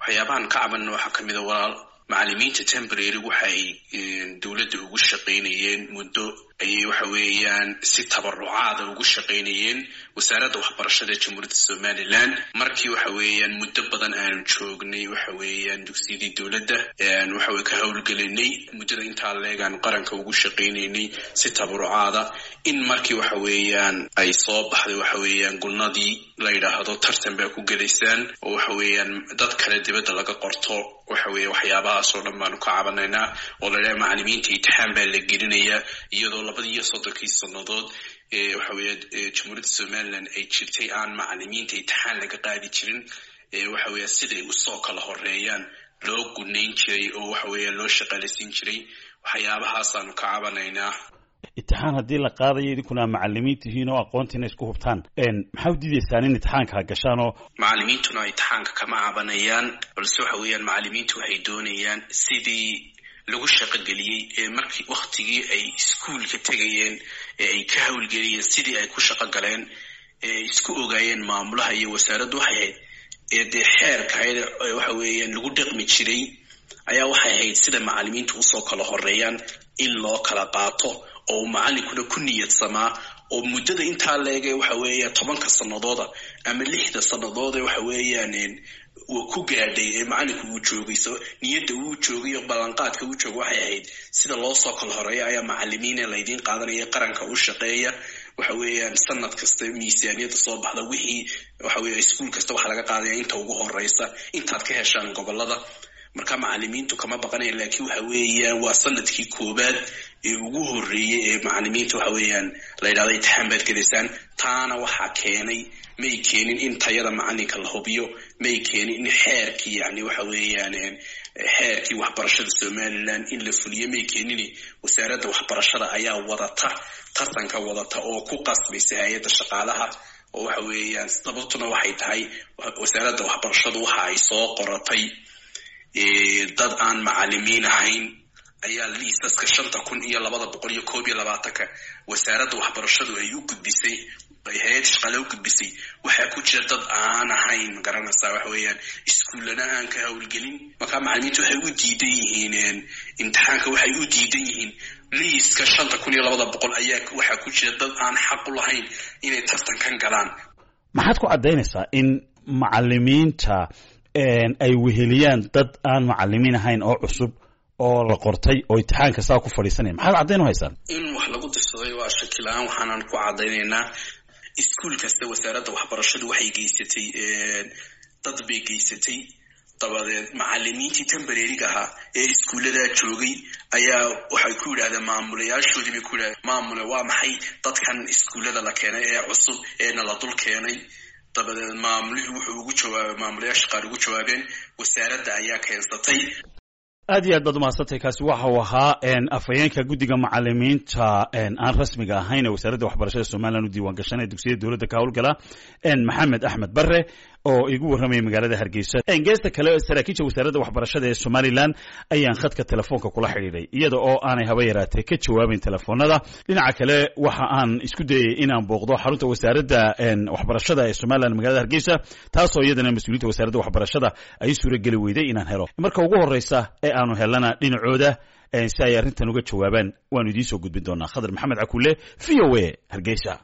waxyaabahan ka cabanna waxaa kamid a walaal macalimiinta temporary waxa ay dowladda ugu shaqaynayeen muddo ayay waxa weeyaan si tabarucaada ugu shaqaynayeen wasaaradda waxbarashada ee jamhuuriyadda somalilan markii waxa weeyaan muddo badan aanu joognay waxa weeyaan dugsiyadii dowladda waxa ka howlgelinay muddada intaa leegaanu qaranka ugu shaqaynaynay si tabarucaada in markii waxa weeyaan ay soo baxday waxa weeyaan gulnadii la yidhaahdo tartan baa ku gelaysaan oo waxa weeyaan dad kale dibadda laga qorto waxa weeye waxyaabahaas oo dhan baanu ka cabanaynaa oo la idhaha macalimiinta imtixaan baa la gelinayaa iyadoo labadii iyo soddonkii sannadood waxa weeye jamhuuriyadda somaliland ay jirtay aan macalimiinta imtixaan laga qaadi jirin waxa weeye siday usoo kala horeeyaan loo gunayn jiray oo waxa weeye loo shaqaalaysiin jiray waxyaabahaasanu ka cabanaynaa imtixaan haddii la qaadayo idinkuna macalimiin tihiin oo aqoontiina isku hubtaan maxaa u diidaysaan in imtixaanka gashaan oo macalimiintuna imtixaanka kama cabanayaan balse waxa weeyaan macalimiintu waxay doonayaan sidii lagu shaqogeliyey ee markii waktigii ay iskuolka tegayeen ee ay ka howlgeliyeen sidii ay ku shaqo galeen ee ay isku ogaayeen maamulaha iyo wasaaraddu waxay ahayd ee dee xeerka ahayd waxa weeyaan lagu dhaqmi jiray ayaa waxay ahayd sida macalimiintu usoo kala horeeyaan in loo kala qaato oo macalinkuna ku niyadsamaa oo muddada intaa leege waxa weeya tobanka sanadooda ama lixda sannadoode waxa weeyaan ku gaadhay ee macalinku uu joogay so niyadda uu joogay oo ballanqaadka uu jooga waxay ahayd sida loo soo kala horeeya ayaa macalimiine laydiin qaadanaya qaranka u shaqeeya waxa weeyaan sanad kasta miisaaniyadda soo baxda wixii waxa weya iskuol kasta waxaa laga qaadaya inta ugu horeysa intaad ka heshaan gobolada marka macalimiintu kama baqanaya laakiin waxa weeyaan waa sanadkii koobaad ee ugu horeeyey ee macalimiinta waxa weeyaan la yidhahda imtixaan baad gelaysaan taana waxaa keenay may keenin in tayada macalinka la hubiyo may keenin in xeerkii yani waxa weeyaan xeerkii waxbarashada somaliland in la fuliyo may keenin wasaaradda waxbarashada ayaa wadata tartanka wadata oo ku qasbaysa hay-adda shaqaalaha oo waxa weeyaan sababtuna waxay tahay wasaaradda waxbarashadu waxa ay soo qoratay dad aan macalimiin ahayn ayaa liisaska shanta kun iyo labada boqol iyo koob iyo labaatanka wasaaradda waxbarashadu ay u gudbisay hay-ad shaqaale u gudbisay waxaa ku jira dad aan ahayn magaranaysaa waxa weeyaan iskuullana aan ka howlgelin markaa macalimiintu waxay u diidan yihiin imtixaanka waxay u diidan yihiin liiska shanta kun iyo labada boqol ayaa waxaa ku jira dad aan xaq u lahayn inay tartankan galaan maxaad ku caddaynaysaa in macalimiinta ay weheliyaan dad aan macalimiin ahayn oo cusub oo la qortay oo imtixaanka saa ku fadhiisanaya maxaad caddayn u haysaan in wax lagu dirsaday waa shakila-aan waxaanan ku caddaynaynaa iskuol kasta wasaaradda waxbarashadu waxay geysatay dad bay geysatay dabadeed macalimiintii tembareriga ahaa ee iskuulladaa joogay ayaa waxay ku yidhahdeen maamulayaashoodii bay ku yidhahdeen maamule waa maxay dadkan iskuullada la keenay ee cusub eena la dul keenay dabadeed maamulihii wuxuu ugu jawaabay maamulayaasha qaar ugu jawaabeen wasaaradda ayaa keensatay aad iyo aad baad umahadsantay kaasi waxa uu ahaa afhayeenka guddiga macalimiinta aan rasmiga ahayn ee wasaaradda waxbarashada somalilan u diiwaan gashanee dugsiyada dowladda ka howlgala maxamed axmed bare oo igu warramaya magaalada hargeysa geesta kale saraakiisha wasaaradda waxbarashada ee somalilan ayaan khadka telefoonka kula xidhiidhay iyada oo aanay haba yaraatee ka jawaabayn telefoonada dhinaca kale waxa aan isku dayay inaan booqdo xarunta wasaaradda waxbarashada ee somalilan magaalada hargeysa taasoo iyadana mas-uuliyiinta wasaaradda waxbarashada ay suurageli weyday inaan helo marka ugu horreysa ee aanu helana dhinacooda si ay arrintan uga jawaabaan waanu idiin soo gudbin doonaa khadar maxamed cakulle v o a hargeysa